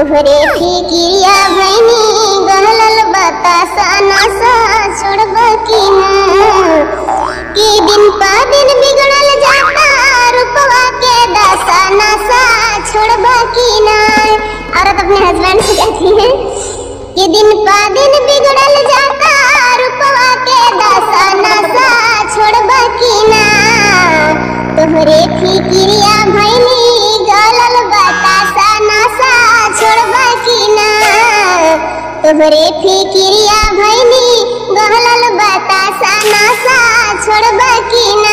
तोहरे फिकिरिया भैनी गहलल बतासा नसा छोड़ब की ना कि दिन पा दिन बिगड़ल जाता रुपवा के दशा नसा छोड़ब की ना औरत अपने हस्बैंड से कहती है कि दिन पा दिन बिगड़ल जाता रुपवा के दशा नसा छोड़ब की ना तोहरे फिकिरिया भैनी गलल बतासा नसा छोड़ब की ना तोहरे फिकिरिया भैनी गहलल बतासा नसा छोड़ब की ना